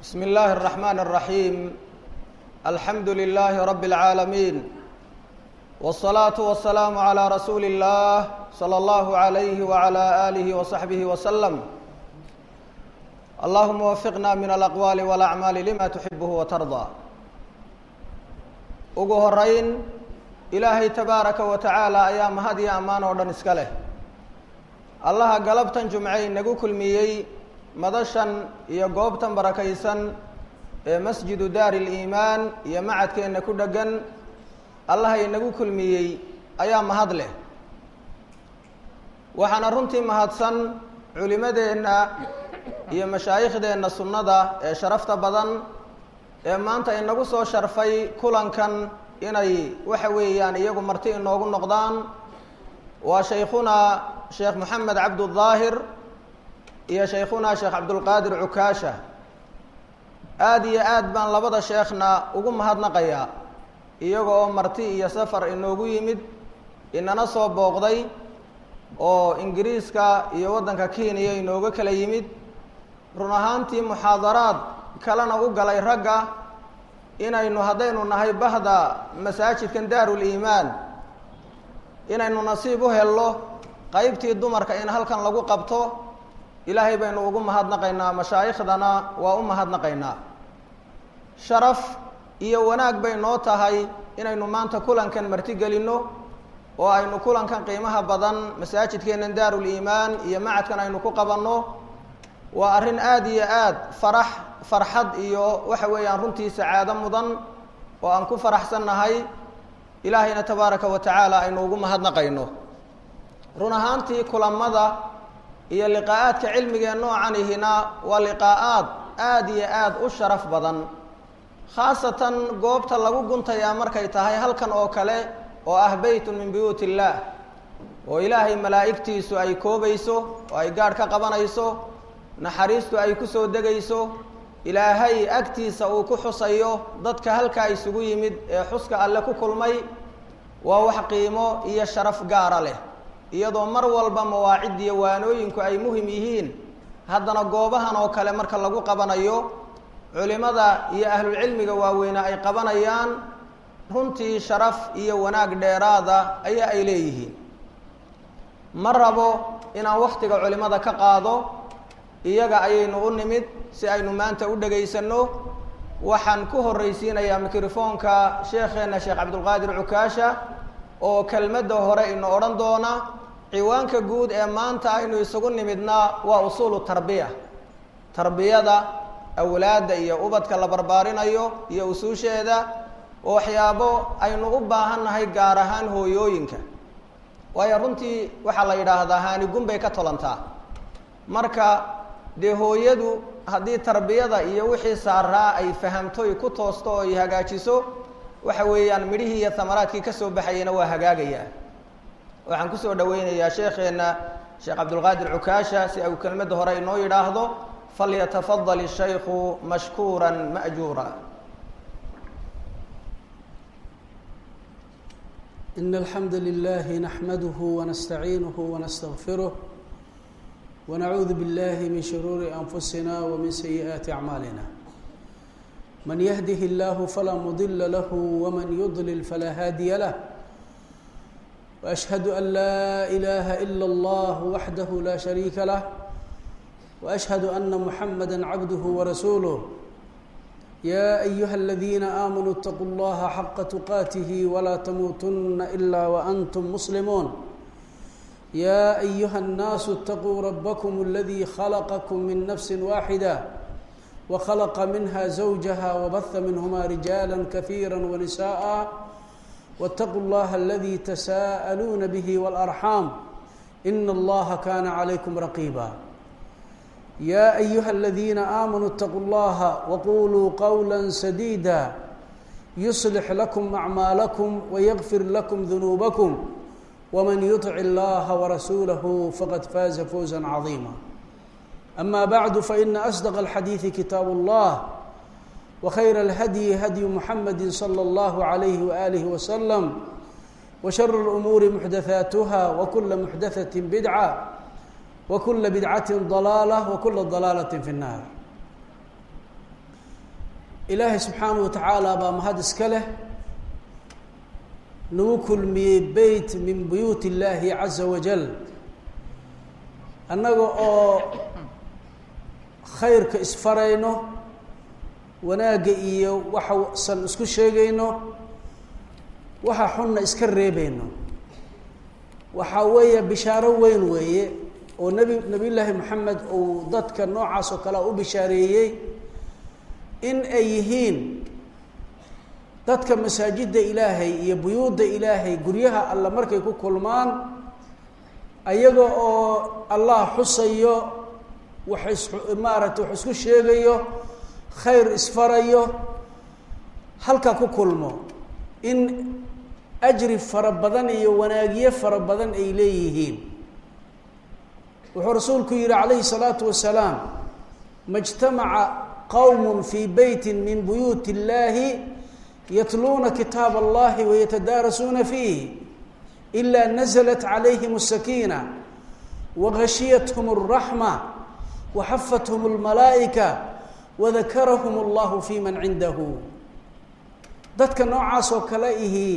بسم الله الرحمن الرحيم الحمد لله رب العالمين والصلاة والسلام على رسول الله صلى الله عليه وعلى آله وصحبه وسلم اللهم وفقنا من الأقوال والأعمال لما تحبه وترضى ugu horeyn ilaahay tabaaraka wa tacaala ayaa mahad iyo ammaan oo dhan iska leh allaha galabtan jumcay nagu kulmiyey madashan iyo goobtan barakaysan ee masjidu daari liimaan iyo macadkeenna ku dheggan allaha inagu kulmiyey ayaa mahad leh waxaana runtii mahadsan culimadeenna iyo mashaaikhdeenna sunnada ee sharafta badan ee maanta inagu soo sharfay kulankan inay waxa weeyaan iyagu marti inoogu noqdaan waa shaykhunaa sheekh moxamed cabdudaahir iyo shaykhunaa sheekh cabdulqaadir cukaasha aada iyo aad baan labada sheekhna ugu mahadnaqayaa iyaga oo marti iyo safar inoogu yimid inana soo booqday oo ingiriiska iyo waddanka kenya inooga kala yimid run ahaantii muxaadaraad kalena u galay ragga inaynu haddaynu nahay bahda masaajidkan daaruliimaan inaynu nasiib u helno qeybtii dumarka in halkan lagu qabto ilaahay baynu ugu mahadnaqaynaa mashaaikhdana waa u mahadnaqaynaa sharaf iyo wanaag bay noo tahay inaynu maanta kulankan martigelinno oo aynu kulankan qiimaha badan masaajidkeennan daaruliimaan iyo macadkan aynu ku qabanno waa arrin aada iyo aad farax farxad iyo waxa weeyaan runtii sacaado mudan oo aan ku faraxsannahay ilaahayna tabaaraka wa tacaala aynu ugu mahadnaqayno run ahaantii kulamada iyo liqaa'aadka cilmigee noocanihina waa liqaa'aad aada iyo aada u sharaf badan khaasatan goobta lagu guntayaa markay tahay halkan oo kale oo ah beytun min buyuut illaah oo ilaahay malaa'igtiisu ay koobayso oo ay gaadh ka qabanayso naxariistu ay ku soo degayso ilaahay agtiisa uu ku xusayo dadka halkaa isugu yimid ee xuska alle ku kulmay waa wax qiimo iyo sharaf gaara leh iyadoo mar walba mawaacid iyo waanooyinku ay muhim yihiin haddana goobahan oo kale marka lagu qabanayo culimada iyo ahlulcilmiga waaweyne ay qabanayaan runtii sharaf iyo wanaag dheeraada ayaa ay leeyihiin ma rabo inaan wakhtiga culimada ka qaado iyaga ayaynu u nimid si aynu maanta u dhegaysanno waxaan ku horraysiinayaa mikrofoonka sheekheenna sheekh cabdulqaadir cukaasha oo kelmadda hore ina odhan doona ciwaanka guud ee maanta aynu isugu nimidna waa usuulu tarbiya tarbiyada awlaadda iyo ubadka la barbaarinayo iyo usuusheeda oo waxyaabo aynu u baahannahay gaar ahaan hooyooyinka waayo runtii waxaa la yidhaahdaa haanigun bay ka tolantaa marka dee hooyadu haddii tarbiyada iyo wixii saaraa ay fahamtoy ku toosto oo ay hagaajiso waxa weeyaan midhihii iyo hamaraadkii ka soo baxayana waa hagaagayaa waxaan kusoo dhaweynayaa sheekheenna sheekh cabdulqaadir cukaasha si au kelmadda hore inoo yidhaahdo falyatafadal ishaykhu mashkuura ma'juura إن الحمد لله نحمده ونستعينه ونستغفره ونعوذ بالله من شرور أنفسنا ومن سيئات أعمالنا من يهده الله فلا مضل له ومن يضلل فلا هادي له وأشهد أن لا إله إلا الله وحده لا شريك له وأشهد أن محمدا عبده ورسوله يا أيها الذين آمنوا اتقوا الله حق تقاته ولا تموتن إلا وأنتم مسلمون يا أيها الناس اتقوا ربكم الذي خلقكم من نفس واحدة وخلق منها زوجها وبث منهما رجالا كثيرا ونساء واتقوا الله الذي تساءلون به والأرحام إن الله كان عليكم رقيبا يا أيها الذين آمنوا اتقوا الله وقولوا قولا سديدا يصلح لكم أعمالكم ويغفر لكم ذنوبكم ومن يطع الله ورسوله فقد فاز فوزا عظيما أما بعد فإن أصدق الحديث كتاب الله وخير الهدي هدي محمد صلى الله عليه وآله وسلم وشر الأمور محدثاتها وكل محدثة بدعة وكل بدعة ضلالة وكل ضلالة في النار ilaahay subxaanahu wa tacaala baa mahad iska leh nagu kulmiyey beyt min buyuut illaahi caza wajal annaga oo khayrka isfarayno wanaagga iyo waxasan isku sheegayno waxa xunna iska reebayno waxaa weeye bishaaro weyn weeye oo nebi nebiy llaahi moxamed uu dadka noocaas oo kale u bishaareeyey in ay yihiin dadka masaajidda ilaahay iyo buyuudda ilaahay guryaha alla markay ku kulmaan ayaga oo allah xusayo wax is maaragtay wax isku sheegayo khayr isfarayo halkaa ku kulmo in ajri fara badan iyo wanaagyo fara badan ay leeyihiin wuxuu rasuulku yihi calayhi الsalaatu wasalaam ma اjtamaca qowm fii beyti min buyuuti اllahi yatluuna kitaab allahi wayatadaarasuuna fiih ila naزlat calayhim الsakiina wagashiyathm الraxma waxafathm اlmalaa'ika wadakarahum اllahu fi man cindahu dadka noocaas oo kale ihi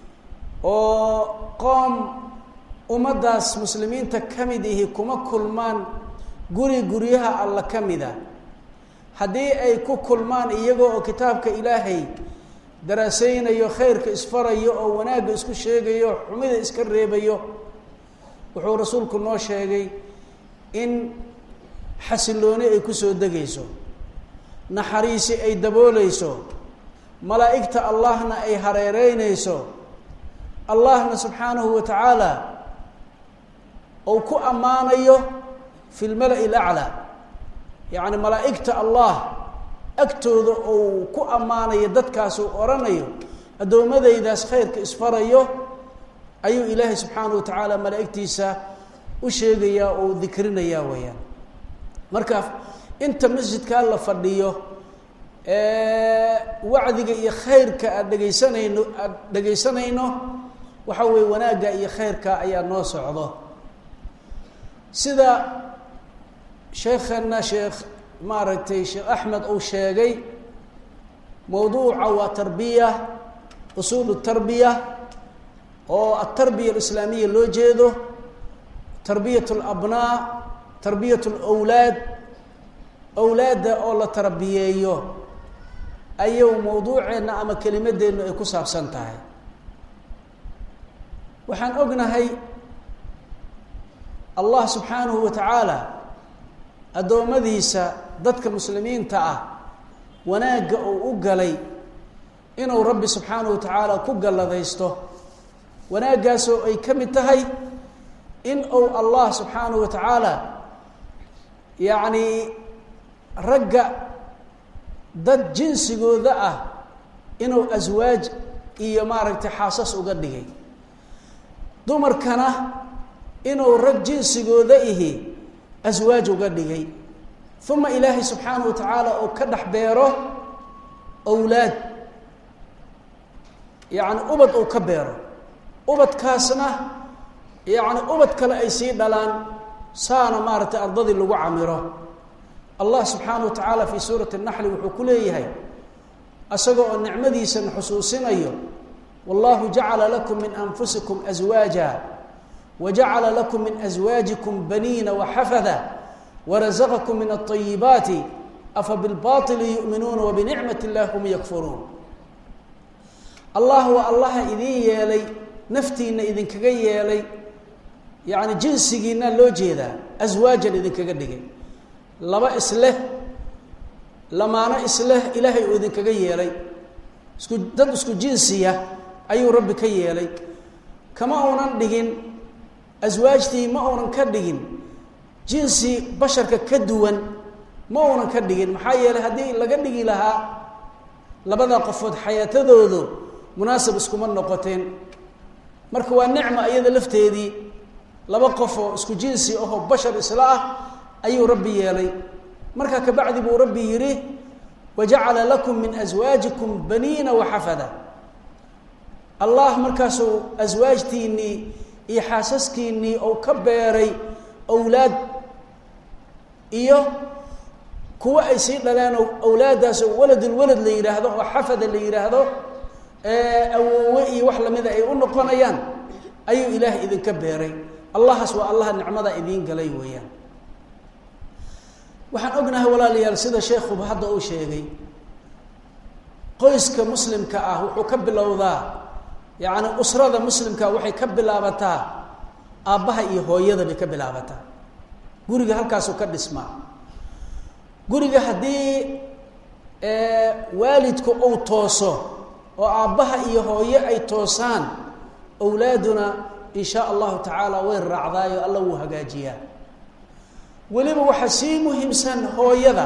oo qoom ummaddaas muslimiinta ka mid ihi kuma kulmaan guri guryaha alla ka mida haddii ay ku kulmaan iyagoo oo kitaabka ilaahay daraaseynayo khayrka isfarayo oo wanaagga isku sheegayo xumida iska reebayo wuxuu rasuulku noo sheegay in xasilooni ay kusoo degayso naxariisi ay dabooleyso malaa'igta allahna ay hareereyneyso allahna subxaanahu wa tacaala ou ku ammaanayo fi lmala-i alaclaa yacni malaa'igta allah agtooda ou ku ammaanayo dadkaas uu odhanayo addoommadaydaas khayrka isfarayo ayuu ilaahay subxaanahu wa tacaala malaa'igtiisa u sheegayaa oo dikrinayaa weeyaan marka inta masjidkaa la fadhiyo wacdiga iyo khayrka aada dhegaysanayno aada dhegaysanayno waxa weeye wanaagga iyo khayrka ayaa noo socdo sida sheekhana sheekh maaragtay sheekh axmed uu sheegay mawduuca waa tarbiya usuul tarbiya oo atarbiya alislaamiya loo jeedo tarbiyat alabnaa tarbiyat alawlaad awlaadda oo la tarbiyeeyo ayuu mawduuceenna ama kelimadeennu ay ku saabsan tahay waxaan ognahay allah subxaanahu wa tacaala addoommadiisa dadka muslimiinta ah wanaagga uu u galay inuu rabbi subxaanahu wa tacaala ku galladaysto wanaaggaasoo ay ka mid tahay in uu allah subxaanahu wa tacaala yacni ragga dad jinsigooda ah inuu aswaaj iyo maaragtay xaasas uga dhigay dumarkana inuu rag jinsigooda ihi aswaaj uga dhigay uma ilaahay subxaanahu wa tacaala uu ka dhex beero awlaad yacni ubad uu ka beero ubadkaasna yacni ubad kale ay sii dhalaan saana maaragtay ardadii lagu camiro allah subxaanahu wa tacaala fii suurati اnaxli wuxuu ku leeyahay isaga oo nicmadiisana xusuusinayo wallahu jacala lakum min anfusikum aswaaja wajacala lakum min aswaajikum baniina waxafada warazaqakum min aلطayibaati afa bilbaطili yu'minuuna wabinicmat اllahi hum yakfuruun allah waa allaha idin yeelay naftiina idinkaga yeelay yacni jinsigiina loo jeedaa aswaajan idinkaga dhigay laba isleh lamaano isleh ilaahay uu idinkaga yeelay isku dad isku jinsiya ayuu rabbi ka yeelay kama uunan dhigin aswaajtii ma uunan ka dhigin jinsi basharka ka duwan ma uunan ka dhigin maxaa yeelay haddii laga dhigi lahaa labada qofood xayaatadoodu munaasab iskuma noqoteen marka waa nicma iyada lafteedii laba qof oo isku jinsi ahoo bashar isla ah ayuu rabbi yeelay markaa kabacdi buu rabbi yidhi wajacala lakum min aswaajikum baniina waxafada allah markaasuu aswaajtiinnii iyo xaasaskiinnii ou ka beeray awlaad iyo kuwa ay sii dhaleenoo awlaaddaas oo waladulwalad la yidhaahdo oo xafada la yidhaahdo awoowe iyo wax lamida ay u noqonayaan ayuu ilaahay idinka beeray allahaas waa allaha nicmada idiin galay weeyaan waxaan ognahay walaalayaal sida sheekhuba hadda uu sheegay qoyska muslimka ah wuxuu ka bilowdaa yacni usrada muslimka waxay ka bilaabataa aabbaha iyo hooyada bay ka bilaabataa guriga halkaasuu ka dhismaa guriga haddii waalidku uu tooso oo aabbaha iyo hooye ay toosaan awlaaduna in shaa allahu tacaala way raacdaayo alla wuu hagaajiyaa weliba waxaa sii muhiimsan hooyada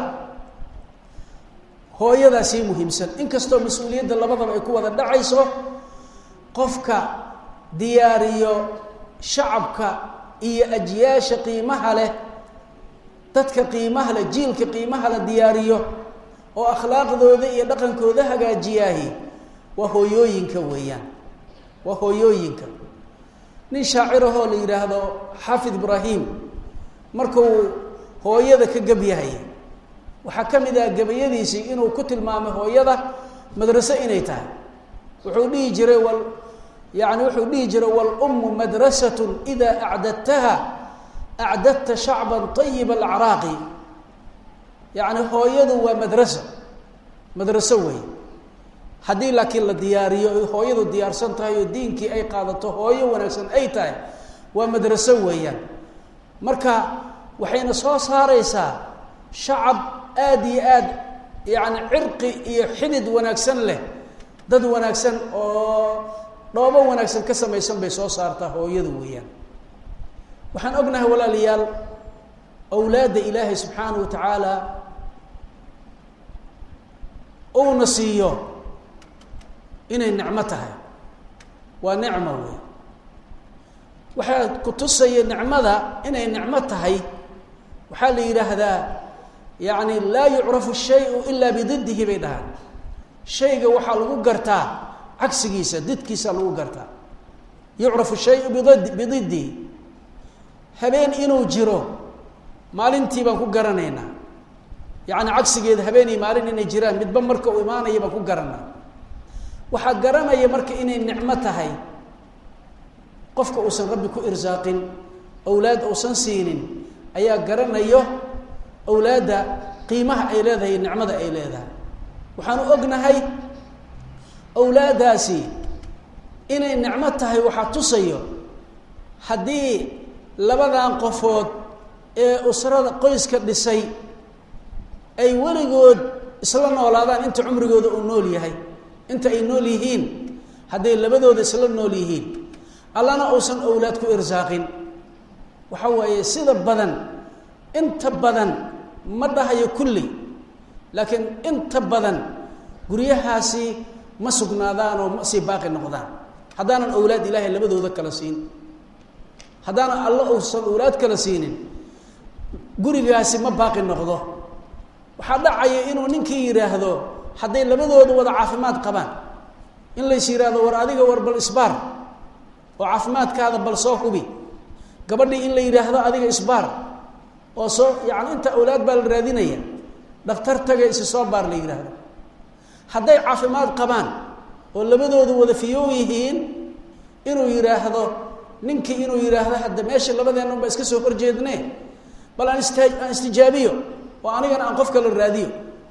hooyadaa sii muhiimsan inkastoo mas-uuliyadda labadaba ay ku wada dhacayso qofka diyaariyo shacabka iyo ajyaasha qiimaha leh dadka qiimaha leh jiilka qiimaha la diyaariyo oo akhlaaqdooda iyo dhaqankooda hagaajiyaahi waa hooyooyinka weeyaan waa hooyooyinka nin shaacirahoo la yidhaahdo xaafid ibraahim markuu hooyada ka gebyahay waxaa ka mid ah gebayadiisii inuu ku tilmaamay hooyada madraso inay tahay wuxuu dhihi jiray wal yani wuxuu dhihi jiray walummu madrasatun idaa acdadtaha acdadta shacban ayiba alacraaqi yacni hooyadu waa madraso madraso wey haddii laakiin la diyaariyo ay hooyadu diyaarsan tahay oo diinkii ay qaadato hooyo wanaagsan ay tahay waa madraso weeyaan marka waxayna soo saaraysaa shacab aada iyo aad yacni cirqi iyo xidid wanaagsan leh dad wanaagsan oo dhoobo wanaagsan ka samaysan bay soo saartaa hooyadu weeyaan waxaan ognahay walaalayaal awlaadda ilaahay subxaanahu wa tacaala uuna siiyo inay nicmo tahay waa nicmo wey waxaa ku tusaya nicmada inay nicmo tahay waxaa la yidhaahdaa yacni laa yucrafu shayu ilaa bididdihi bay dhahaan shayga waxaa lagu gartaa cagsigiisa didkiisa lagu gartaa yucrafu shayu bid bididdihi habeen inuu jiro maalintii baan ku garanaynaa yacni cagsigeeda habeen iyo maalin inay jiraan midba marka uu imaanaya baan ku garanaa waxaa garanaya marka inay nicmo tahay qofka uusan rabbi ku irsaaqin awlaad uusan siinin ayaa garanayo awlaadda qiimaha ay leedahay nicmada ay leedahay waxaanu ognahay awlaaddaasi inay nicmo tahay waxaa tusayo haddii labadan qofood ee usrada qoyska dhisay ay weligood isla noolaadaan inta cumrigooda uu nool yahay inta ay nool yihiin hadday labadooda isla nool yihiin allana uusan awlaad ku irsaaqin waxa waaye sida badan inta badan ma dhahayo kulli laakiin inta badan guryahaasi ma sugnaadaan oo ma sii baaqi noqdaan haddaanan awlaad ilaahay labadooda kala siin haddaanan alla uusan awlaad kala siinin gurigaasi ma baaqi noqdo waxaa dhacaya inuu ninkii yidhaahdo hadday labadooda wada caafimaad qabaan in lays yidhaahdo war adiga war bal isbaar oo caafimaadkaada bal soo hubi gabadhii in la yidhaahdo adiga isbaar oo soo yacni inta awlaad baa la raadinaya dhakhtar taga isi soo baar la yidhaahdo hadday caafimaad qabaan oo labadoodu wada fiyow yihiin inuu yidhaahdo ninkii inuu yidhaahdo hadda meesha labadeennan baa iska soo horjeedne bal aan ista aan istijaabiyo oo anigana aan qof kala raadiyo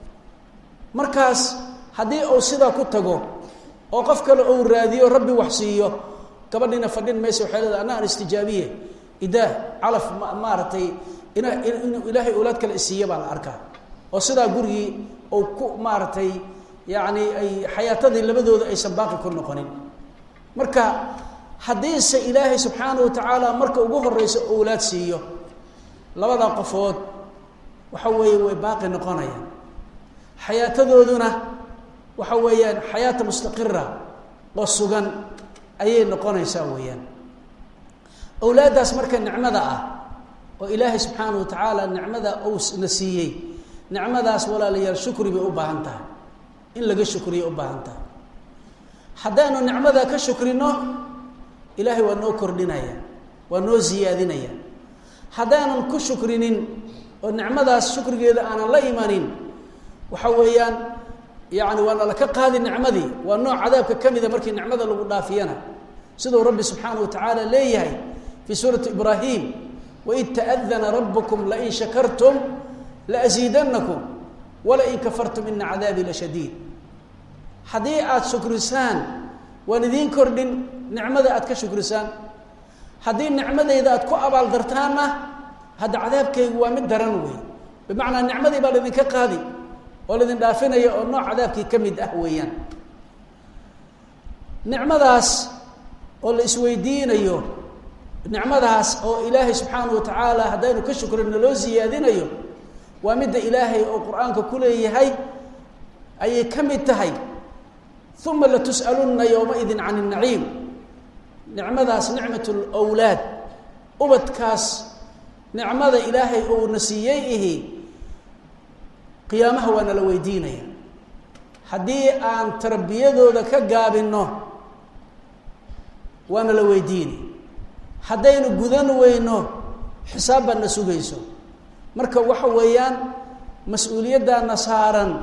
markaas haddii uu sidaa ku tago oo qof kale uu raadiyo rabbi wax siiyo gabadhiina fadhin maysa waxay leedahay anna aan istijaabiye idaa calaf ma maaragtay ina inuu ilaahay awlaad kale isiiya baa la arkaa oo sidaa gurigii uu ku maaragtay yacni ay xayaatadii labadooda aysan baaqi ku noqonin marka haddiise ilaahay subxaanahu watacaala marka ugu horeyso awlaad siiyo labadaa qofood waxa weeye way baaqi noqonayaan xayaatadooduna waxa weeyaan xayaata mustaqira oo sugan ayay noqonaysaa weeyaan awlaaddaas marka nicmada ah oo ilaahay subxaanahu wa tacaala nicmada uu na siiyey nicmadaas walaalayaal shukri bay u baahan tahay in laga shukriya u baahan tahay haddaanu nicmada ka shukrino ilaahay waa noo kordhinaya waa noo siyaadinaya haddaanan ku shukrinin oo nicmadaas shukrigeeda aanan la imanin waxa weeyaan yani waa nala ka qaadi nicmadii waa nooc cadaabka ka mida markii nicmada lagu dhaafiyana siduu rabbi subxaanaه wa tacaala leeyahay fii suurati ibraahim waid taأdana rabkum lain shakartum laأziidanakum walain kafartum ina cadaabii lashadiid haddii aada shukrisaan waan idiin kordhin nicmada aad ka shukrisaan haddii nicmadayda aad ku abaaldartaanna hadda cadaabkaygu waa mid daran wey bimacnaa nicmadii baa laydinka qaadi oo laydin dhaafinaya oo nooc cadaabkii ka mid ah weeyaan nicmadaas oo la isweydiinayo nicmadaas oo ilaahay subxaanahu wa tacaala haddaynu ka shukrino loo siyaadinayo waa midda ilaahay oo qur-aanka ku leeyahay ayay ka mid tahay uma latus'alunna yowmaidin can اnaciim nicmadaas nicmat lwlaad ubadkaas nicmada ilaahay uuna siiyey ihi qiyaamaha waa nala weydiinaya haddii aan tarbiyadooda ka gaabinno waa nala weydiini haddaynu gudan weyno xisaab baad na sugayso marka waxa weeyaan mas-uuliyaddaana saaran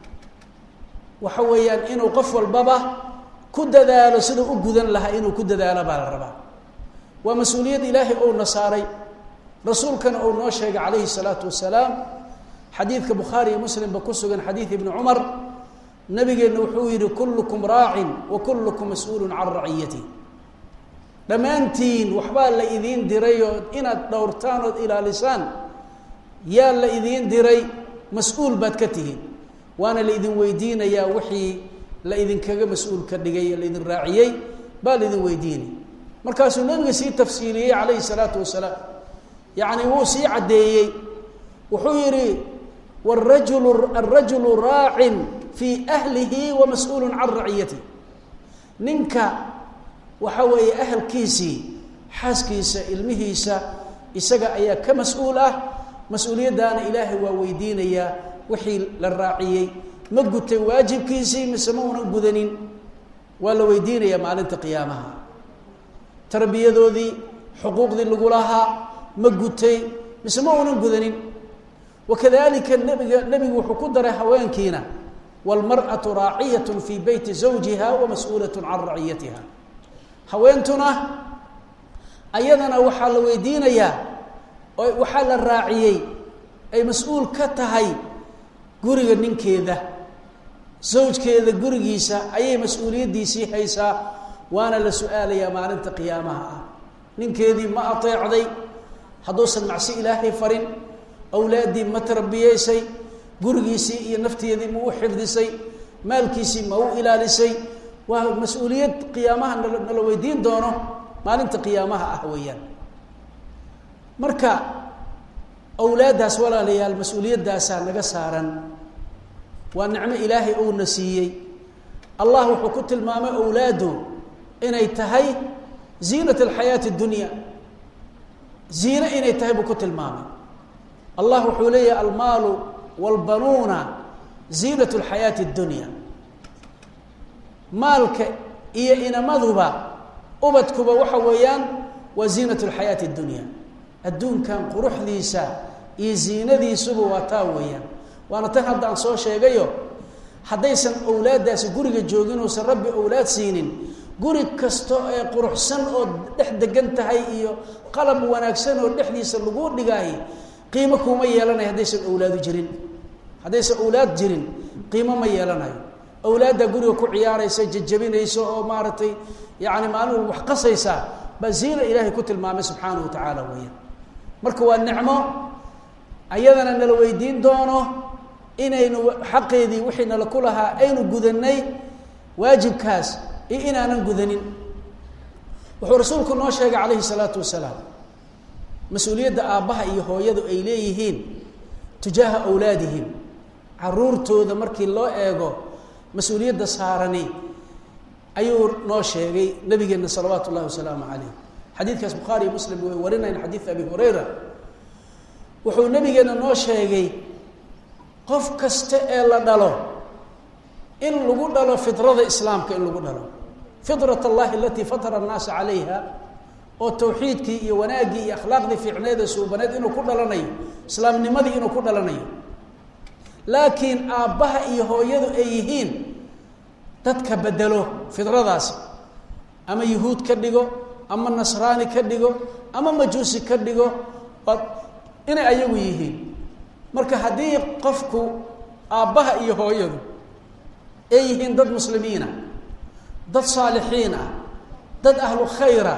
waxa weeyaan inuu qof walbaba ku dadaalo siduu u gudan lahaa inuu ku dadaalo baa la rabaa waa mas-uuliyad ilaahay ouna saaray rasuulkana uu noo sheegay calayhi salaatu wasalaam xadiidka bukhaari iyo muslimba ku sugan xadiid ibni cumar nabigeenna wuxuu yihi kullukum raacin wa kullukum mas-uulun can raciyati dhammaantiin waxbaa la idiin diray oo inaad dhowrtaan ood ilaalisaan yaa la idiin diray mas-uul baad ka tihiin waana la idin weydiinayaa wixii la idinkaga mas-uul ka dhigay la idin raaciyey baa la idin weydiinay markaasuu nabiga sii tafsiiliyey calayhi salaatu wasalaam yacni wuu sii caddeeyey wuxuu yidhi warajulu alrajulu raacin fii ahlihi wa mas-uulun can raciyati ninka waxa weeye ahalkiisii xaaskiisa ilmihiisa isaga ayaa ka mas-uul ah mas-uuliyaddaana ilaahay waa weydiinayaa wixii la raaciyey ma gutay waajibkiisii mise ma una gudanin waa la weydiinayaa maalinta qiyaamaha tarbiyadoodii xuquuqdii lagu lahaa ma gutay mise ma unan gudanin wakadalika nabiga nebigu wuxuu ku daray haweenkiina wاlmarأaةu raaciyaة fii beyti zawjiha wa mas-uulaة can raciyatiha haweentuna ayadana waxaa la weydiinayaa oo waxaa la raaciyey ay mas-uul ka tahay guriga ninkeeda zawjkeeda gurigiisa ayay mas-uuliyaddiisii haysaa waana la su-aalayaa maalinta qiyaamaha ah ninkeedii ma ateecday hadduusan macsi ilaahay farin awlaaddii ma tarbiyeysay gurigiisii iyo nafteedii ma u xifdisay maalkiisii ma u ilaalisay waa mas-uuliyad qiyaamaha nala nala weydiin doono maalinta qiyaamaha ah weeyaan marka awlaaddaas walaalayaal mas-uuliyaddaasaa naga saaran waa nicmo ilaahay uuna siiyey allah wuxuu ku tilmaamay awlaadu inay tahay ziinat alxayaati اdunya ziine inay tahay buu ku tilmaamay allah wuxuu leeyahay almaalu wاlbanuuna ziinat اlxayaati اdunya maalka iyo inamaduba ubadkuba waxa weeyaan waa ziinat اlxayaati اdunya adduunkan quruxdiisa iyo ziinadiisuba waa taa weeyaan waana tan hadda aan soo sheegayo haddaysan awlaaddaasi guriga joogin uusan rabbi awlaad siinin guri kasta ee quruxsan oo dhex degan tahay iyo qalab wanaagsan oo dhexdiisa lagu dhigaay qiimo kuuma yeelanayo haddaysan awlaadu jirin haddaysan awlaad jirin qiimo ma yeelanayo awlaaddaa guriga ku ciyaaraysa jajabinaysa oo maaragtay yacni maalin wax qasaysa baa ziina ilaahay ku tilmaamay subxaanahu wa tacaala weeyaan marka waa nicmo ayadana nala weydiin doono inaynu xaqeedii wixii nala ku lahaa aynu gudanay waajibkaas iyo inaanan gudanin wuxuu rasuulku noo sheegay calayhi salaatu wasalaam mas-uuliyadda aabbaha iyo hooyadu ay leeyihiin tujaaha awlaadihim caruurtooda markii loo eego mas-uuliyadda saarani ayuu noo sheegay nabigeenna salawaatu ullahi wasalaamu calayh xadiidkaas bukhaari iyo muslim way warinayn xadiid abi hurayra wuxuu nabigeenna noo sheegay qof kasta ee la dhalo in lagu dhalo fidrada islaamka in lagu dhalo fidrat allahi alatii fatara annaasa calayha oo tawxiidkii iyo wanaaggii iyo akhlaaqdii fiicneed ee suubaneed inuu ku dhalanayo islaamnimadii inuu ku dhalanayo laakiin aabbaha iyo hooyadu ay yihiin dadka bedelo fidradaasi ama yuhuud ka dhigo ama nasraani ka dhigo ama majuusi ka dhigo inay ayagu yihiin marka haddii qofku aabbaha iyo hooyadu ay yihiin dad muslimiina dad saalixiin ah dad ahlu khayra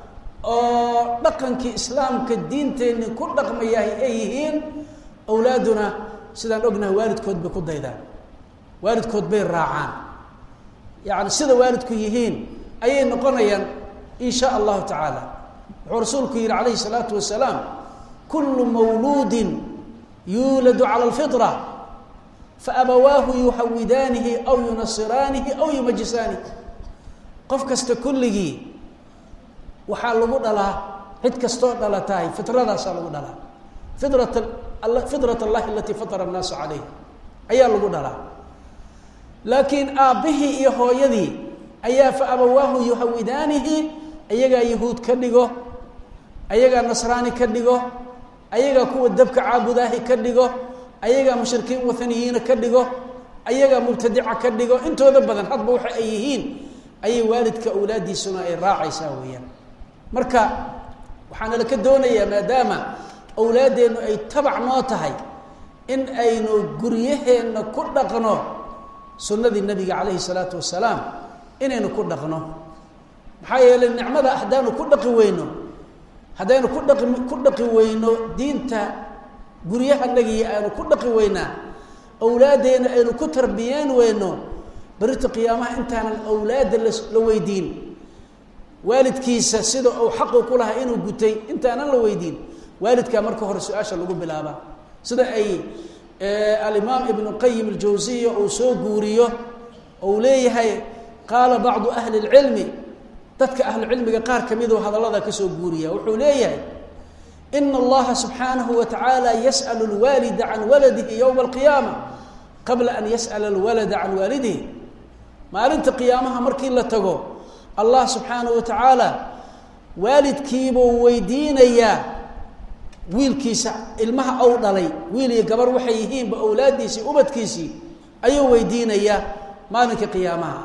oo dhaqankii islaamka diinteenni ku dhaqmayahay ay yihiin awlaaduna sidaan ognahay waalidkood bay ku daydaan waalidkood bay raacaan yacni sida waalidku yihiin ayay noqonayaan in sha allahu tacaala wuxuu rasuulku yihi calayhi salaatu wasalaam kullu mawluudin yuuladu cala alfitra faabawaahu yuhawidaanihi aw yunasiraanihi aw yumajisaanihi qof kasta kulligii waxaa lagu dhalaa cid kastoo dhalatahay fitradaasaa lagu dhalaa fitrat fitrat allahi alatii fatara annaasa calayha ayaa lagu dhalaa laakiin aabbihii iyo hooyadii ayaa fa abawaahu yuhawidaanihi ayagaa yahuud ka dhigo ayagaa nasraani ka dhigo ayagaa kuwa dabka caabudaahi ka dhigo ayagaa mushrikiin wathaniyiina ka dhigo ayagaa mubtadica ka dhigo intooda badan hadba waxa ay yihiin ayay waalidka awlaaddiisuna ay raacaysaa weeyaan marka waxaana laka doonayaa maadaama awlaaddeennu ay tabac noo tahay in aynu guryaheenna ku dhaqno sunnadii nabiga calayhi salaatu wasalaam inaynu ku dhaqno maxaa yeelay nicmada haddaanu ku dhaqi weyno haddaynu ku dhaqi ku dhaqi weyno diinta guryahanagii aanu ku dhaqi weynaa awlaaddeena aynu ku tarbiyeen weyno berita qiyaamaha intaanan awlaadda la la weydiin waalidkiisa sida uu xaqu ku lahaa inuu gutay intaanan la weydiin waalidkaa marka hore su-aasha lagu bilaabaa sida ay alimaam ibnu qayim aljawsiya uu soo guuriyo ou leeyahay qaala bacdu ahli اlcilmi dadka ahlucilmiga qaar ka miduu hadallada kasoo guuriya wuxuu leeyahay ina allaha subxaanahu wa tacaala yas'al اlwaalida can waladihi yowma alqiyaama qabla an yas'ala alwalada can waalidihi maalinta qiyaamaha markii la tago allah subxaanahu wa tacaala waalidkiibuu weydiinayaa wiilkiisa ilmaha ou dhalay wiil iyo gabar waxay yihiinba awlaaddiisii ubadkiisii ayuu weydiinayaa maalinka qiyaamaha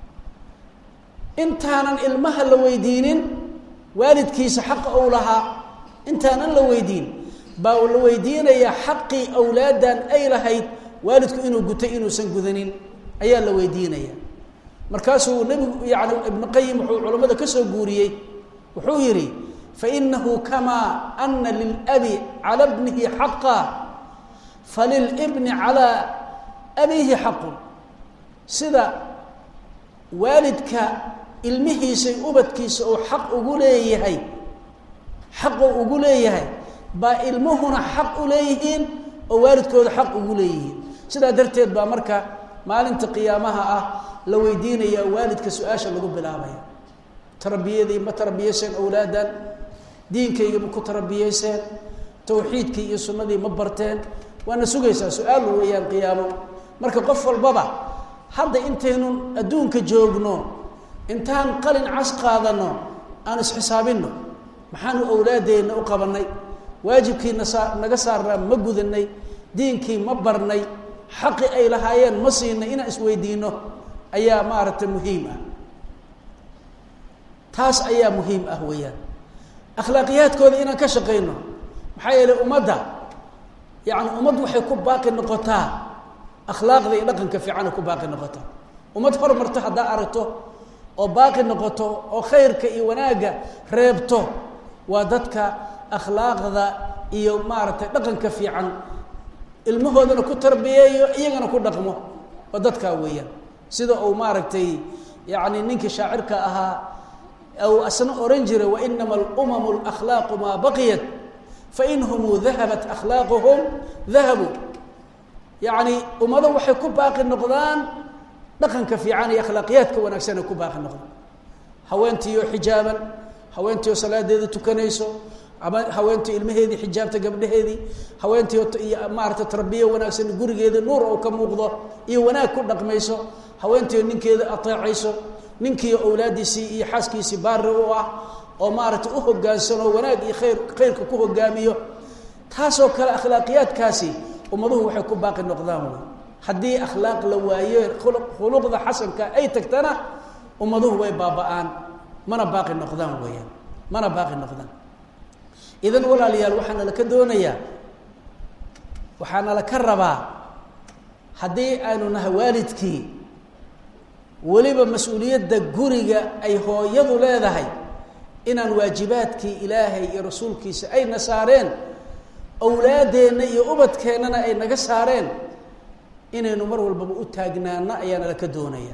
intaanan ilmaha la weydiinin waalidkiisa xaqa ou lahaa intaanan la weydiin baa la weydiinayaa xaqii awlaaddan ay lahayd waalidku inuu gutay inuusan gudanin ayaa la weydiinaya markaasuu nebigu yani ibnu qayim wuxuu culammada ka soo guuriyey wuxuu yidhi fainahu kamaa ana lilabi cala bnihi xaqa falilbni calaa abiihi xaqun sida waalidka ilmihiisay ubadkiisa uu xaq ugu leeyahay xaquu ugu leeyahay baa ilmuhuna xaq u leeyihiin oo waalidkooda xaq ugu leeyihiin sidaa darteed baa marka maalinta qiyaamaha ah la weydiinaya waalidka su-aasha lagu bilaabaya tarbiyadii ma tarbiyeyseen awlaadan diinkayga ma ku tarbiyeyseen tawxiidkii iyo sunnadii ma barteen waana sugaysaa su-aal weeyaan qiyaamo marka qof walbaba hadda intaynu adduunka joogno intaan qalin cas qaadano aan isxisaabinno maxaanu awlaadeenna u qabanay waajibkii nasa naga saarnaa ma gudanay diinkii ma barnay xaqi ay lahaayeen ma siinay inaan isweydiino ayaa maaragtay muhiim ah taas ayaa muhiim ah weeyaan akhlaaqiyaadkooda inaan ka shaqayno maxaa yeelay ummadda yacni ummad waxay ku baaqi noqotaa akhlaaqda iyo dhaqanka fiicana ku baaqi noqotaa ummad horumarto haddaa aragto oo baaqi noqoto oo khayrka iyo wanaagga reebto waa dadka akhlaaqda iyo maaragtay dhaqanka fiican ilmahoodana ku tarbiyeeyo iyagana ku dhaqmo waa dadkaa weeyaan sida uu maaragtay yacni ninkii shaacirka ahaa u asna oran jiray wainama alumamu alakhlaaqu maa baqiyat fainhumuu dahabat akhlaaquhum dahabuu yacni ummado waxay ku baaqi noqdaan dhaqanka fiican iyo akhlaaqiyaadka wanaagsan ay ku baaqi noqdaan haweentiioo xijaaban haweentiioo salaadeeda tukanayso ama haweentii ilmaheedii xijaabta gabdhaheedii haweentii iyo maarata tarbiye wanaagsan gurigeeda nuur oo ka muuqdo iyo wanaag ku dhaqmayso haweentii ninkeeda ateecayso ninkii awlaadiisii iyo xaaskiisii baari u ah oo maaragtay u hogaansano wanaag iyo khayr khayrka ku hogaamiyo taasoo kale akhlaaqiyaadkaasi ummaduhu waxay ku baaqi noqdaan wey haddii akhlaaq la waayo khuluqda xasanka ay tagtana ummaduhu way baaba-aan mana baaqi noqdaan weeyaan mana baaqi noqdaan idan walaalayaal waxaana laka doonayaa waxaana laka rabaa haddii aynu nahay waalidkii weliba mas-uuliyadda guriga ay hooyadu leedahay inaan waajibaadkii ilaahay iyo rasuulkiisa ayna saareen awlaadeenna iyo ubadkeennana ay naga saareen inaynu mar walbaba u taagnaano ayaana laka doonaya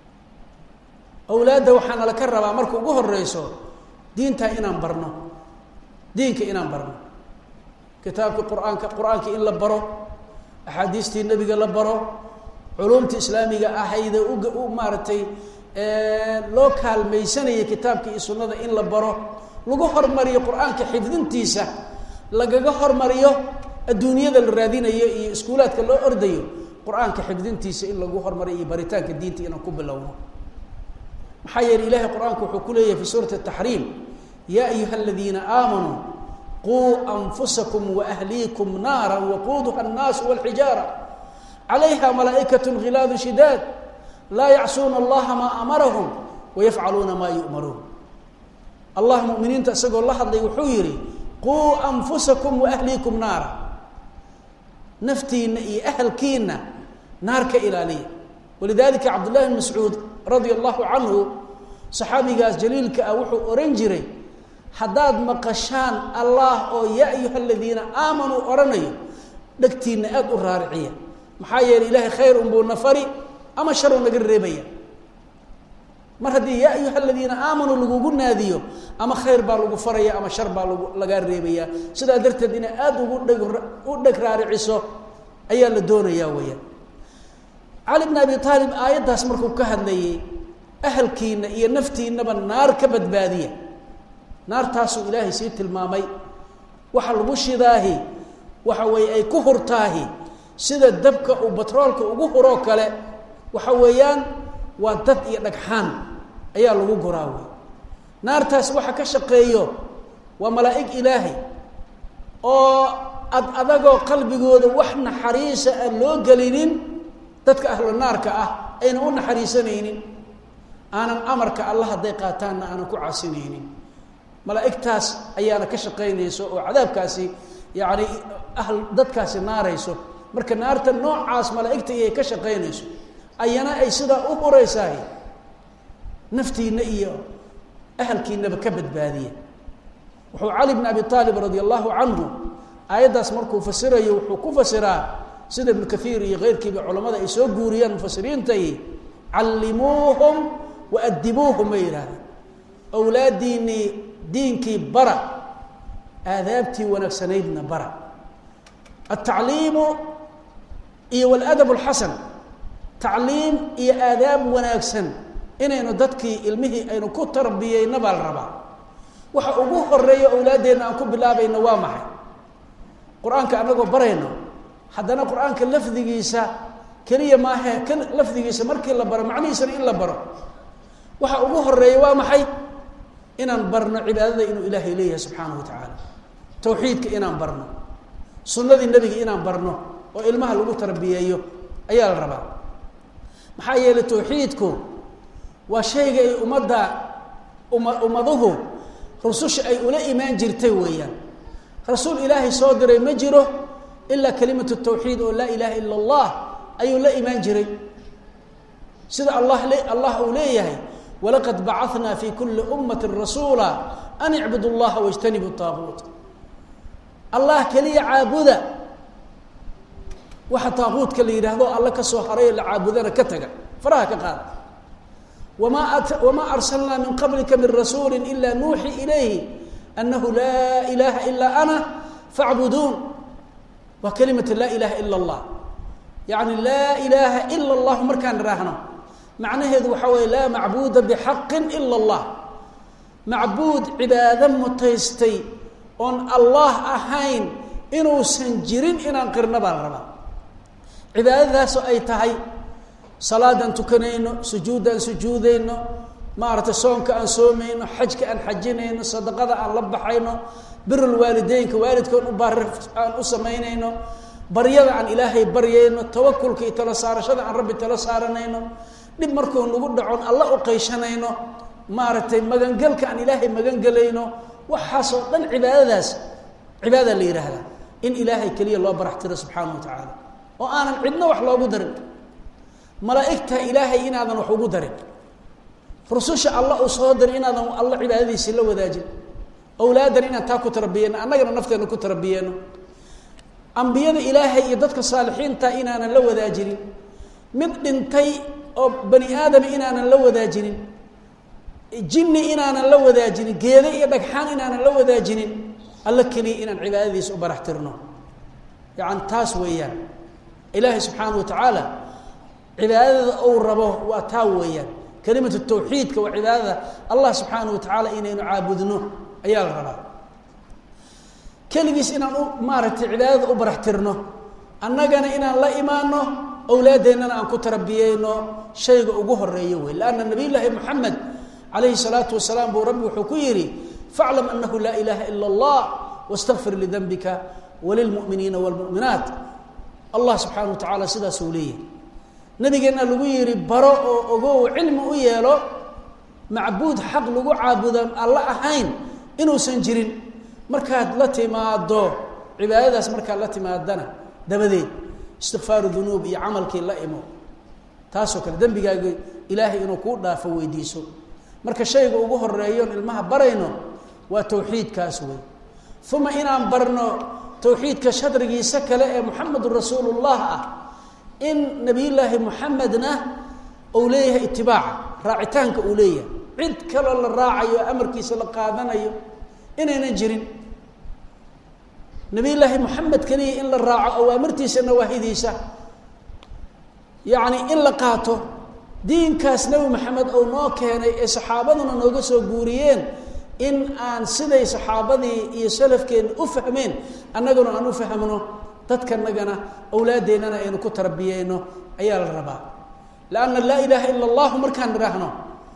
awlaadda waxaana laka rabaa marka ugu horeyso diintaa inaan barno diinka inaan barno kitaabkii qur-aanka qur-aankii in la baro axaadiistii nebiga la baro culumta islaamiga ahayde uga u maaragtay loo kaalmaysanayay kitaabka iyo sunnada in la baro lagu hormariyo qur-aanka xifdintiisa lagaga hormariyo adduunyada la raadinayo iyo iskuulaadka loo ordayo qur-aanka xifdintiisa in lagu hormariyo iyo baritaanka diinta inaan ku bilowno maxaa yeele ilahay qur-aanku wuxuu ku leeyahay fi suurati taxriim yaa ayuha aladiina aamanuu quu anfusakum waahliikum naara waquuduha annaasu walxijaara calayha malaa'ikat khilaadu shidaad laa yacsuuna allaha maa amarahum wayafcaluuna maa yu'maruun allah muminiinta isagoo la hadlay wuxuu yihi quu anfusakum waahliikum naara naftiina iyo ahalkiina naar ka ilaaliya walidalika cabdullahi bn mascuud radia allahu canhu saxaabigaas jaliilka ah wuxuu ohan jiray haddaad maqashaan allah oo yaa ayuha aladiina aamanuu odhanayo dhegtiina aada u raariciya maxaa yeeley ilaahay khayr unbuu na fari ama sharuu naga reebaya mar haddii yaa ayuha aladiina aamanuu lagugu naadiyo ama khayr baa lagu faraya ama shar baa lagu lagaa reebaya sidaa darteed inay aada ugu dheg u dheg raariciso ayaa la doonayaa weeyaan cali bn abi aalib aayaddaas markuu ka hadlayay ahalkiina iyo naftiinaba naar ka badbaadiya naartaasuu ilaahay sii tilmaamay waxa lagu shidaahi waxa weeye ay ku hurtaahi sida dabka uu batroolka ugu huroo kale waxa weeyaan waa dad iyo dhagxaan ayaa lagu guraa wey naartaas waxa ka shaqeeyo waa malaa'ig ilaahay oo ad adagoo qalbigooda wax naxariisa aan loo gelinin dadka ahlu naarka ah ayna u naxariisanaynin aanan amarka alla hadday qaataanna aanan ku casinaynin malaa'igtaas ayaana ka shaqaynayso oo cadaabkaasi yacni ahl dadkaasi naarayso marka naarta noocaas malaa'igta iyay ka shaqaynayso ayana ay sidaa u huraysahay naftiina iyo ahalkiinaba ka badbaadiya wuxuu cali bn abi aalib radi allahu canhu aayaddaas markuu fasirayo wuxuu ku fasiraa sida ibnu kaiir iyo keyrkiiba culamada ay soo guuriyaan mufasiriintay callimuuhum wa adibuuhum bay yidhahdeen awlaadiinii diinkii bara aadaabtii wanaagsanaydna bara altacliimu iyo waladab alxasan tacliim iyo aadaab wanaagsan inaynu dadkii ilmihii aynu ku tarbiyeyna baa la rabaa waxa ugu horeeya awlaaddeenna aan ku bilaabayno waa maxay qur-aanka anagoo barayno haddana qur-aanka lafdigiisa keliya maahe k lafdigiisa markii la baro macnihiisana in la baro waxa ugu horeeya waa maxay inaan barno cibaadada inuu ilaahay leeyahay subxaanahu wa tacaala tawxiidka inaan barno sunnadii nebiga inaan barno oo ilmaha lagu tarbiyeeyo ayaa la rabaa maxaa yeelay tawxiidku waa shayga ay ummadda uma ummaduhu rususha ay ula imaan jirtay weeyaan rasuul ilaahay soo diray ma jiro ilaa kalimatu tawxiid oo laa ilaaha ila allah ayuu la imaan jiray sida allah le allah uu leeyahay walaqad bacanaa fi kuli ummati rasuula an icbudu llaha wajtanibu taaguut allah keliya caabuda waxa taaquudka la yidhaahdo alla ka soo haray la caabudana ka taga faraha ka qaada wamaa wamaa arsalnaa min qablika min rasuuli ila nuuxi ilayhi anahu laa ilaha ilaa ana facbuduun waa kalimata laa ilaha ila allah yacni laa ilaaha ila allahu markaan idhaahno macnaheedu waxaa weeye laa macbuuda bixaqin ila allah macbuud cibaado mutaystay oon allah ahayn inuusan jirin inaan qirno baa la rabaa cibaadadaasoo ay tahay salaadaan tukanayno sujuuddaan sujuudayno maaragtay soonka aan soomayno xajka aan xajinayno sadaqada aan la baxayno birul waalideynka waalidkoon u baari aan u samaynayno baryada aan ilaahay baryayno tawakulka iyo tala saarashada aan rabbi tala saaranayno dhib markuu nagu dhacon alla u qayshanayno maaragtay magangelka aan ilaahay magangelayno waxaasoo dhan cibaadadaas cibaada la yidhaahdaa in ilaahay keliya loo barax tiro subxaana wa tacaala oo aanan cidna wax loogu darin malaa'igta ilaahay inaadan wax ugu darin rususha alla uu soo diray inaadan alla cibaadadiisii la wadaajin awlaadan inaan taa ku tarbiyeyno annagana nafteena ku tarbiyeyno ambiyada ilaahay iyo dadka saalixiinta inaanan la wadaajinin mid dhintay oo bani aadama inaanan la wadaajinin jinni inaanan la wadaajinin geede iyo dhagxaan inaanan la wadaajinin alla keliya inaan cibaadadiisa u barax tirno yaani taas weeyaan ilaahay subxaana wa tacaala cibaadada uu rabo waa taa weeyaan kelimatu tawxiidka waa cibaadada allah subxaana wa tacaala inaynu caabudno ayaa la rabaa keligiis inaan u maaragtay cibaadada u barax tirno annagana inaan la imaano awlaadeennana aan ku tarbiyeyno shayga ugu horeeyo wey lanna nabiy llaahi moxamed calayhi salaatu wasalaam buu rabbi wuxuu ku yidhi faclam anahu laa ilaaha ila allah wastakfir lidanbika walilmu'miniina waalmu'minaat allah subxaana wa tacaala sidaasuu leeyahy nabigeenna lagu yidhi baro oo ogow cilmi u yeelo macbuud xaq lagu caabudan alla ahayn inuusan jirin markaad la timaado cibaadadaas markaad la timaadana dabadeed istikfaaru dunuub iyo camalkii la imo taasoo kale dembigaaga ilaahay inuu kuu dhaafo weydiiso marka shayga ugu horeeyoon ilmaha barayno waa tawxiidkaas wey uma inaan barno tawxiidka shadrigiisa kale ee muxamedun rasuulullah ah in nabiyullaahi muxamedna uu leeyahay itibaaca raacitaanka uu leeyahay cid kaloo la raacayo amarkiisa la qaadanayo inaynan jirin nabiyullaahi moxamed keliya in la raaco awaamirtiisa nawaahidiisa yacni in la qaato diinkaas nebi maxamed ou noo keenay ee saxaabaduna nooga soo guuriyeen in aan siday saxaabadii iyo salafkeenna u fahmeen annaguna aan u fahmno dadkanagana awlaadeennana aynu ku tarbiyeyno ayaa la rabaa lanna laa ilaaha ila allahu markaan idhaahno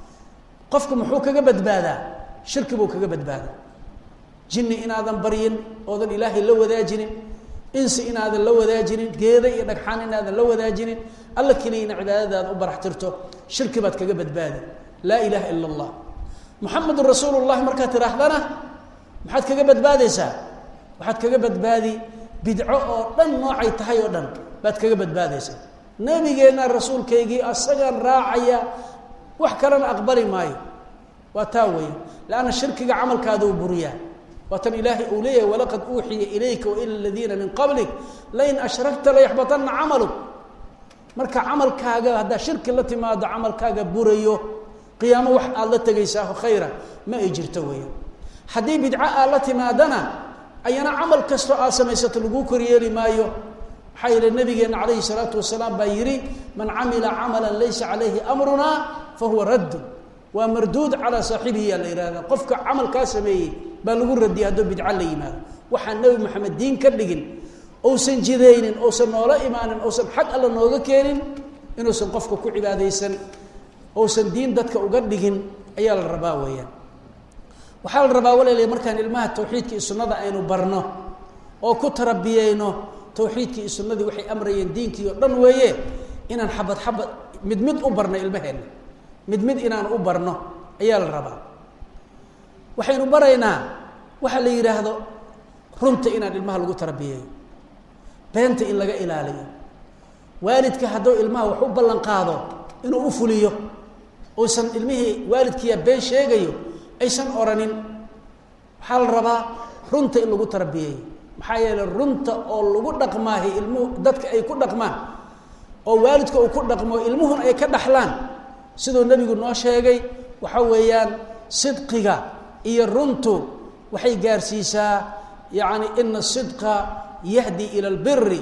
qofku muxuu kaga badbaadaa shirki buu kaga badbaadaa jinni inaadan baryin oodan ilaahay la wadaajinin insi inaadan la wadaajinin geeda iyo dhagxaan inaadan la wadaajinin alla keliyana cibaadadaada u barax tirto shirki baad kaga badbaadi laa ilaaha ila allah muxamedun rasuulu llahi markaad tidhaahdana maxaad kaga badbaadaysaa waxaad kaga badbaadi bidco oo dhan noocay tahay oo dhan baad kaga badbaadaysaa nebigeenna rasuulkaygii asagaan raacaya wax kalena aqbali maayo waa taa weya leanna shirkiga camalkaada u buriyaa waa tan ilaahay uu leeyahay walaqad uuxiya ilayka waila aladiina min qablik lain ashrakta layaxbatanna camaluk marka camalkaaga haddaa shirki la timaado camalkaaga burayo qiyaamo wax aada la tegaysaa khayra ma ay jirto weeyaan haddii bidco aad la timaadana ayana camal kastoo aad samaysato laguu koryeeli maayo maxaa yeele nabigeenna calayhi salaatu wasalaam baa yidhi man camila camalan laysa calayhi amrunaa fa huwa raddun waa marduud calaa saaxibihi yaa la yihahda qofka camalkaa sameeyey baa lagu radiyay hadduu bidco la yimaado waxaan nebi maxamed diin ka dhigin ousan jidaynin ousan noola imaanin ousan xag alla nooga keenin inuusan qofka ku cibaadaysan ousan diin dadka uga dhigin ayaa la rabaa weeyaan waxaa la rabaa walaaliya markaan ilmaha tawxiidka iyo sunnada aynu barno oo ku tarabiyeyno tawxiidkii iyo sunnadii waxay amrayeen diinkii oo dhan weeye inaan xabad xabad mid mid u barno ilmaheenna mid mid inaan u barno ayaa la rabaa waxaynu baraynaa waxa la yidhaahdo runta inaan ilmaha lagu tarabiyeeyo beenta in laga ilaaliyo waalidka hadduu ilmaha wax u ballan qaado inuu u fuliyo uusan ilmihii waalidkiiya been sheegayo aysan oranin waxaa la rabaa runta in lagu tarbiyeeyo maxaa yeeley runta oo lagu dhaqmaahi ilmuhu dadka ay ku dhaqmaan oo waalidka uu ku dhaqmo ilmuhuna ay ka dhaxlaan siduu nebigu noo sheegay waxa weeyaan sidqiga iyo runtu waxay gaarsiisaa yacni ina sidqa yahdi ila albiri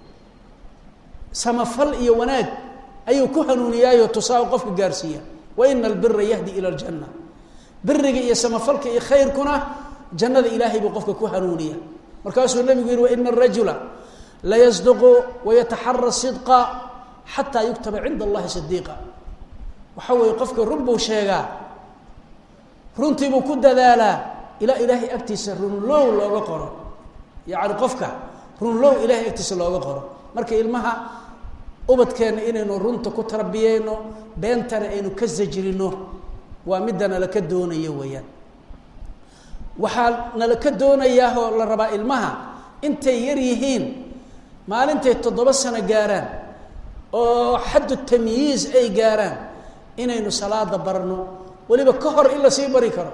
samafal iyo wanaag ayuu ku hanuuniyaayo tusaao qofka gaarsiiya wa ina albira yahdi ila aljanna biriga iyo samafalka iyo khayrkuna jannada ilaahay buu qofka ku hanuuniya markaasuu nebigu yihi waina arajula layasduqu wayataxara sidqa xataa yuktaba cinda allahi sidiiqa waxa weeye qofka run buu sheegaa runtiibuu ku dadaalaa ilaa ilaahay agtiisa runlow looga qoro yacni qofka runlow ilaahay agtiisa looga qoro marka ilmaha ubadkeenna inaynu runta ku tarbiyeyno beentana aynu ka sajrino waa midda nalaka doonayo weeyaan waxaa nalaka doonayaa oo la rabaa ilmaha intay yar yihiin maalintay toddoba sano gaaraan oo xaddu tamyiiz ay gaaraan inaynu salaada barno weliba ka hor in la sii bari karo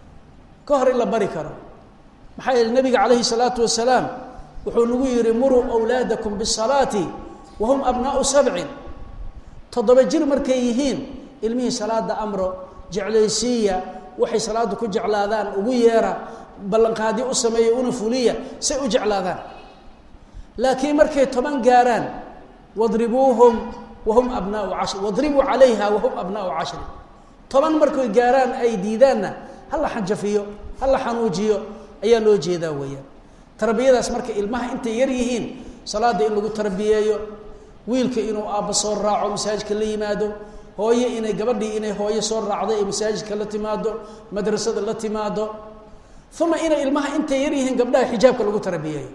ka hor in la bari karo maxaa yeele nabiga calayhi salaatu wasalaam wuxuu nagu yihi muruu awlaadakum bisalaati wahum abnaau sabcin toddoba jir markay yihiin ilmihii salaada amro jeclaysiiya waxay salaada ku jeclaadaan ugu yeera ballanqaadyo u sameeya una fuliya say u jeclaadaan laakiin markay toban gaaraan wadribuuhum wahum abnaau cashri wadribuu calayha wahum abnaau cashri toban markay gaaraan ay diidaanna hala xanjafiyo hala xanuujiyo ayaa loo jeedaa weeyaan tarbiyadaas marka ilmaha intay yar yihiin salaada in lagu tarbiyeeyo wiilka inuu aabba soo raaco masaajidka la yimaado hooye inay gabadhii inay hooye soo raacdo ee masaajidka la timaado madrasada la timaado uma inay ilmaha intay yar yihiin gabdhaha xijaabka lagu tarbiyeeyo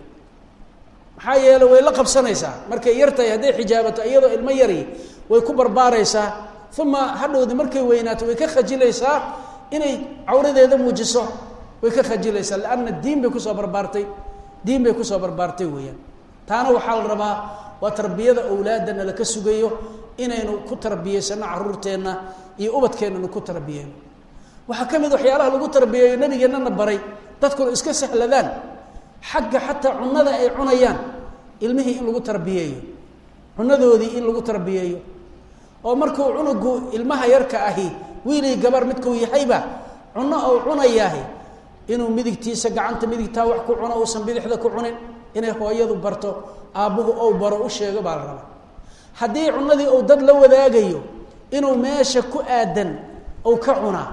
maxaa yeele way la qabsanaysaa markay yar tahay hadday xijaabato iyadoo ilmo yari way ku barbaaraysaa uma hadhowdi markay weynaato way ka khajilaysaa inay cawradeeda muujiso way ka khajilaysaa lanna diin bay kusoo barbaartay diin bay kusoo barbaartay weeyaan taana waxaa la rabaa waa tarbiyada awlaadana laka sugayo inaynu ku tarbiyeysano caruurteenna iyo ubadkeennanu ku tarbiyeyno waxaa ka mid waxyaalaha lagu tarbiyeeyo nabigeennana baray dadkuna iska sahladaan xagga xataa cunada ay cunayaan ilmihii in lagu tarbiyeeyo cunadoodii in lagu tarbiyeeyo oo markuu cunugu ilmaha yarka ahi wiilii gabar midkuu yahayba cuno ou cunayaahi inuu midigtiisa gacanta midigtaa wax ku cuno uusan bidixda ku cunin inay hooyadu barto aabbuhu ou baro u sheego baa la rabaa haddii cunadii uu dad la wadaagayo inuu meesha ku aadan ou ka cunaa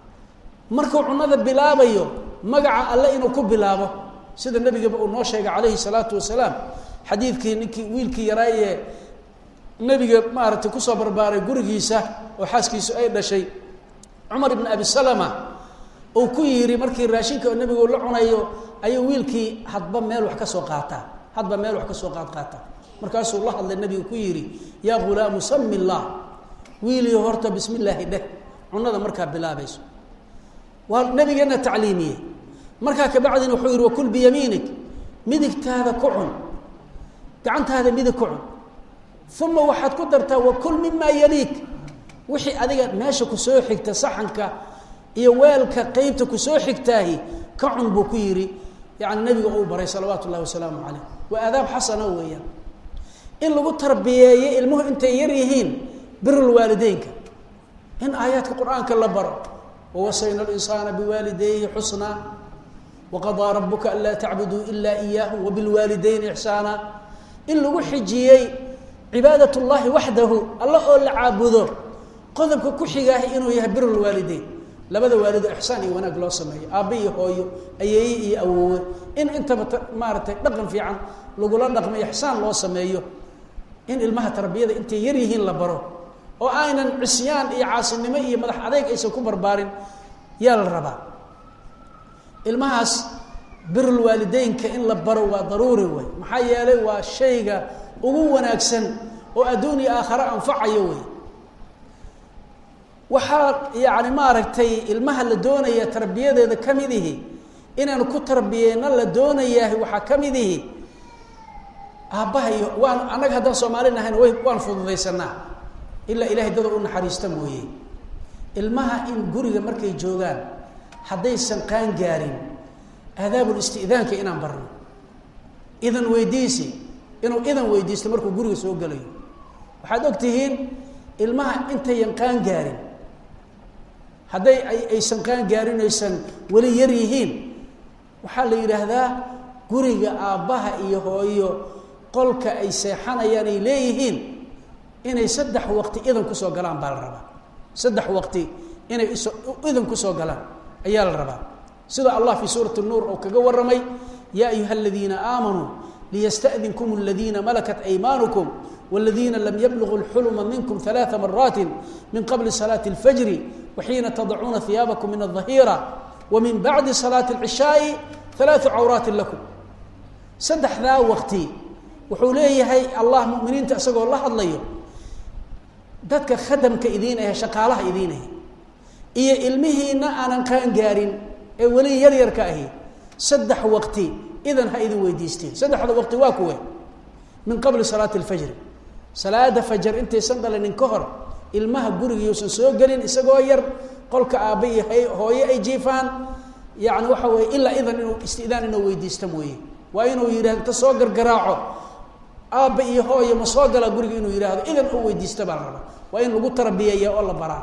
markuu cunada bilaabayo magaca alle inuu ku bilaabo sida nabigaba uu noo sheegay calayhi salaatu wasalaam xadiidkii ninkii wiilkii yaraayee nebiga maaragtay kusoo barbaaray gurigiisa oo xaaskiisu ay dhashay cumar ibn abi salama uu ku yidhi markii raashinka nebigu la cunayo ayuu wiilkii hadba meel wax ka soo qaataa hadba meel wax ka soo qaad qaata markaasuu la hadlay nebigu ku yidhi yaa ghulaamu sami illah wiilii horta bismi illaahi dheh cunada markaa bilaabayso waa nabigeena tacliimiyey markaa kabacdina wuxuu yihi wakul biyamiinig midigtaada ku cun gacantaada midig ku cun uma waxaad ku dartaa wakul mimaa yaliik wixii adiga meesha kusoo xigta saxanka iyo weelka qeybta kusoo xigtaahi ka cun buu ku yidhi yani nabiga uu baray salawaatu ullahi wasalaamu caleyh waa aadaab xasana weeyaan in lagu tarbiyeeyo ilmuhu intay yar yihiin birulwaalideynka in aayaadka qur-aanka la baro wawasayna linsaana biwaalidayhi xusnaa waqadaa rabuka anlaa tacbuduu ila iyaahu wabilwaalidayni ixsaana in lagu xijiyey cibaadat llahi waxdahu alla oo la caabudo qodobka ku xigaahi inuu yahay birulwaalideyn labada waalido ixsaan iyo wanaag loo sameeyo aabbe iyo hooyo ayeeye iyo awoowe in intaba maaratay dhaqan fiican lagula dhaqmo ixsaan loo sameeyo in ilmaha tarbiyada intay yar yihiin la baro oo aynan cisyaan iyo caasinimo iyo madax adeyg aysan ku barbaarin yaa la rabaa ilmahaas birulwaalideynka in la baro waa daruuri wey maxaa yeelay waa shayga ugu wanaagsan oo adduun iyo aakhare anfacayo wey waxaa yacni maaragtay ilmaha la doonaya tarbiyadeeda ka mid ihi inaanu ku tarbiyeyna la doonayaah waxaa ka mid ihi aabbaha iyo waan annaga haddaan soomaali nahayn way waan fududaysanaa ilaa ilahay dada u naxariista mooye ilmaha in guriga markay joogaan haddaysan qaan gaarin aadaabul isti'daanka inaan barno idan weydiisi inuu idan weydiisto markuu guriga soo gelayo waxaad og tihiin ilmaha intayan qaan gaarin hadday ay aysan qaan gaarin aysan weli yar yihiin waxaa la yidhaahdaa guriga aabbaha iyo hooyo qolka ay seexanayaan ay leeyihiin inay saddex waqti idan kusoo galaan baa la rabaa saddex waqti inay iso idan kusoo galaan ayaa la rabaa sida allah fii suurati nuur oo kaga warramay yaa ayuha aladiina aamanuu liyasta'dinkum aladiina malakat aymaanukum والذيina lam yblغu الxulma minkm ثaلaثa maraaت min qabli صلاaة الfجr وxiina tadcuuna ثiyaabaكم min الظahيرة وmin baعdi صلاaة العشhاaءi ثaلaثu cawraaت laكم saddexdaa waqti wuxuu leeyahay allah muminiinta isagoo la hadlayo dadka khadamka idiin ahe shaqaalaha idiin ahe iyo ilmihiina aanan qaan gaarin ee weli yar yarka ahi saddex waqti idan ha idin weydiisteen saddexda waqti waa kuwe min qabli salaati اlfajri salaada fajar intaysan dhalinin ka hor ilmaha gurigiiusan soo gelin isagoo yar qolka aabba iyo hooye ay jiifaan yani waxa weye ilaa idan inuu istidaan inuu weydiista mooye waa inuu yidhahdo ta soo gargaraaco aabba iyo hooye ma soo galaa guriga inuu yidhaahdo idan u weydiista baa la rabaa waa in lagu tarbiyeeya oo la baraa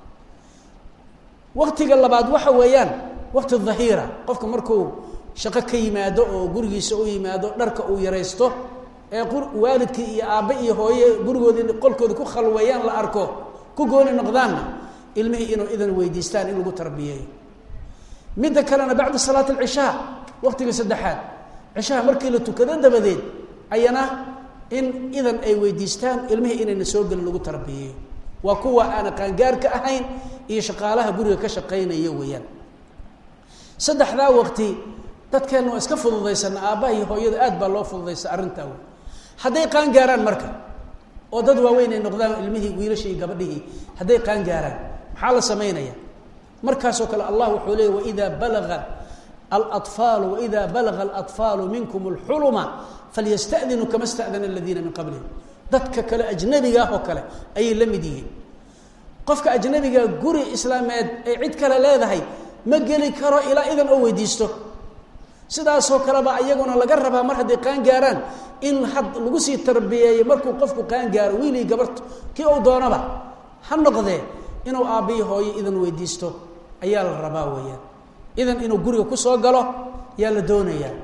waktiga labaad waxa weeyaan wakti dhahiira qofka markuu shaqo ka yimaado oo gurigiisa u yimaado dharka uu yaraysto ee waalidkii iyo aabbe iyo hooye gurigoodii qolkooda ku khalweeyaan la arko ku gooni noqdaanna ilmihii inuu idan weydiistaan in lagu tarbiyeeyo midda kalena bacda salaat alcishaa waqtiga saddexaad cishaha markii la tukado dabadeed ayana in idan ay weydiistaan ilmihii inayna soo gelin lagu tarbiyeeyo waa kuwa aana qaangaarka ahayn iyo shaqaalaha guriga ka shaqaynaya weeyaan saddexdaa waqti dadkeenna waa iska fududaysana aabbaha iyo hooyada aad baa loo fududaysa arrintaa wey hadday qaan gaaraan marka oo dad waaweyn ay noqdaan ilmihii wiilashii iyo gabadhihii hadday qaan gaaraan maxaa la samaynaya markaasoo kale allah wuxuu leeyay waida balaga alaطfaalu waida balaga alaطfaalu minkum اlxuluma falyastadinuu kama stadana aladiina min qablihim dadka kale ajnabigaah oo kale ayay la mid yihiin qofka ajnabiga guri islaameed ay cid kale leedahay ma geli karo ilaa idan oo weydiisto sidaasoo kaleba iyaguna laga rabaa mar hadday qaan gaaraan in had lagu sii tarbiyeeyo markuu qofku qaan gaaro wiilii gabarto kii uu doonaba ha noqdee inuu aabbiyi hooyo idan weydiisto ayaa la rabaa weeyaan idan inuu guriga kusoo galo yaa la doonayaa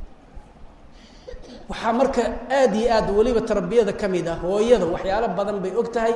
waxaa marka aada iyo aad weliba tarbiyada ka mid ah hooyada waxyaalo badan bay og tahay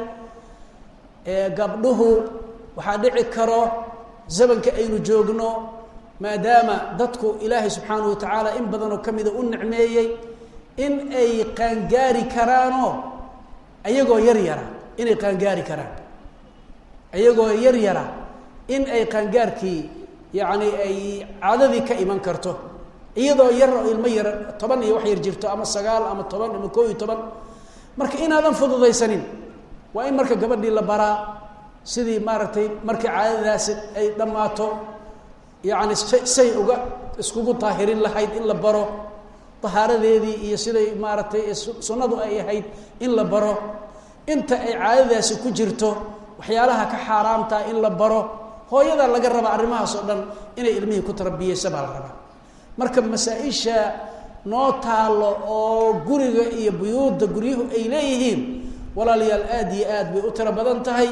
gabdhuhu waxaa dhici karo zamanka aynu joogno maadaama dadku ilaahay subxaanahu wa tacaala in badanoo ka mida u nicmeeyey in ay qaangaari karaanoo ayagoo yar yara inay qaangaari karaan ayagoo yar yara in ay qaangaarkii yacni ay caadadii ka iman karto iyadoo yar oo ilmo yar toban iyo wax yar jirto ama sagaal ama toban ama koo iyo toban marka inaadan fududaysanin waa in marka gabadhii la baraa sidii maaragtay markii caadadaasi ay dhammaato yacni say uga iskugu daahirin lahayd in la baro dahaaradeedii iyo siday maaragtay sunnadu ay ahayd in la baro inta ay caadadaasi ku jirto waxyaalaha ka xaaraamtaa in la baro hooyadaa laga rabaa arrimahaas oo dhan inay ilmihii ku tarbiyeysa baa la rabaa marka masaa-isha noo taalo oo guriga iyo buyuudda guryuhu ay leeyihiin walaalayaal aada iyo aad bay u tiro badan tahay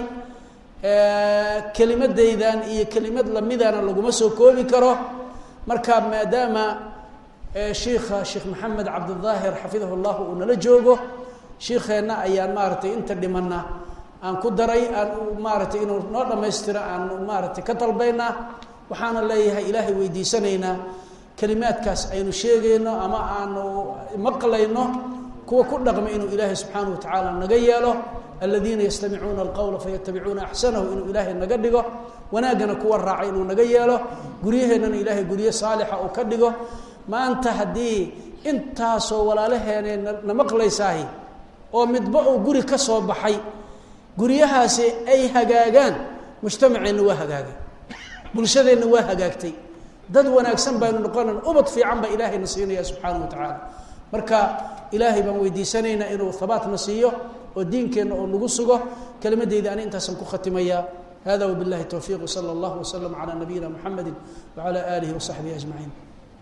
kelimadaydan iyo kelimad lamidana laguma soo koobi karo marka maadaama shiikha sheekh maxamed cabdidaahir xafidahu llah uu nala joogo shiikeenna ayaan maaragtay inta dhimana aan ku daray aan maaratay inuu noo dhammaystiro aan maaragtay ka dalbaynaa waxaana leeyahay ilaahay weydiisanaynaa kelimaadkaas aynu sheegayno ama aanu maqlayno kuwa ku dhaqma inuu ilaahay subxaanahu watacaala naga yeelo aladiina yastamicuuna alqowla fayatabicuuna axsanahu inuu ilaahay naga dhigo wanaaggana kuwa raacay inuu naga yeelo guryaheennana ilaahay guryo saalixa uu ka dhigo maanta haddii intaasoo walaalaheene na maqlaysaahi oo midba uu guri ka soo baxay guryahaasi ay hagaagaan mujtamaceenna waa hagaagay bulshadeenna waa hagaagtay dad wanaagsan baynu noqonan ubad fiican baa ilaahayna siinaya subxaanahu wa tacaala marka ilaahay baan weydiisanaynaa inuu habaatna siiyo oo diinkeenna oo nagu sugo kelimadeyda ani intaasaan ku khatimaya hada wbillahi towfiiq wsala allahu waslama calaa nabiyina muxamedi wacala aalihi wasaxbihi ajmaciin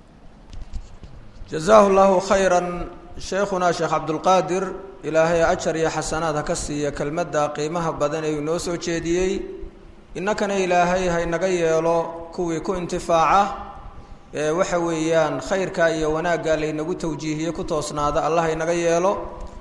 jazaahu llahu khayra sheekhunaa sheekh cabdulqaadir ilaahay ajar iyo xasanaad ha ka siiya kelmadda qiimaha badan ee uu noo soo jeediyey innakana ilaahay haynaga yeelo kuwii ku intifaaca ee waxa weeyaan khayrka iyo wanaagga laynagu tawjiihiye ku toosnaada allah haynaga yeelo